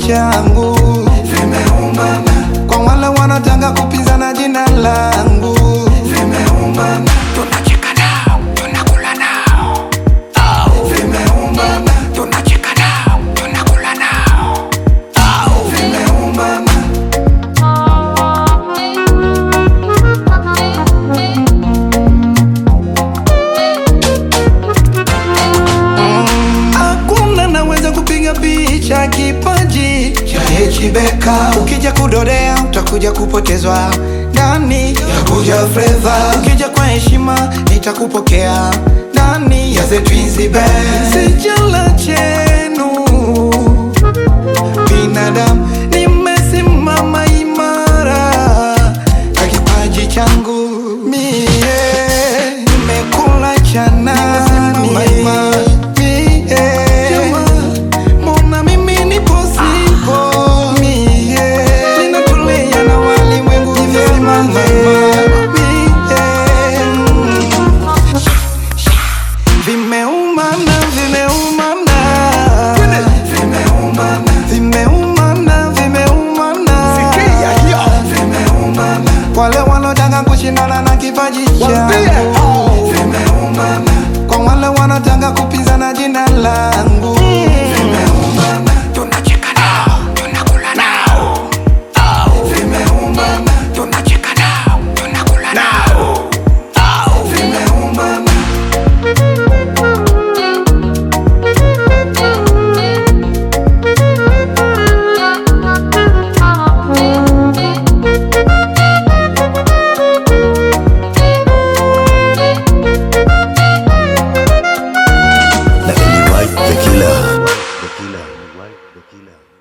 changu vimeumana, kwa wale wanataka kupinzana jina langu vimeumana, tunacheka nao, tunakula nao au vimeumana, tunacheka nao, tunakula nao au vimeumana. Hakuna naweza kupiga picha kipaji cha Hechibeka. Ukija kudorea utakuja kupotezwa ndani ya kuja fleva. Ukija kwa heshima nitakupokea ndani ya The Twins Band. Sijala chenu binadamu, nimesimama imara na kipaji changu mie, nimekula cha nani mie, mbona mimi nipo sipo mie, ninatulia na walimwengu vyema mie, vimeumana vimeumana vimeumana vimeumana vimeumana vimeumana wale wanotaka kushindana na kipaji changu vimeumana kwa wale wanataka kupinzana jina langu vimeumana tunacheka nao tunakula nao au vimeumana tunacheka nao tunakula nao au vimeumana na Eli White the killer. The killer. Eli White the killer.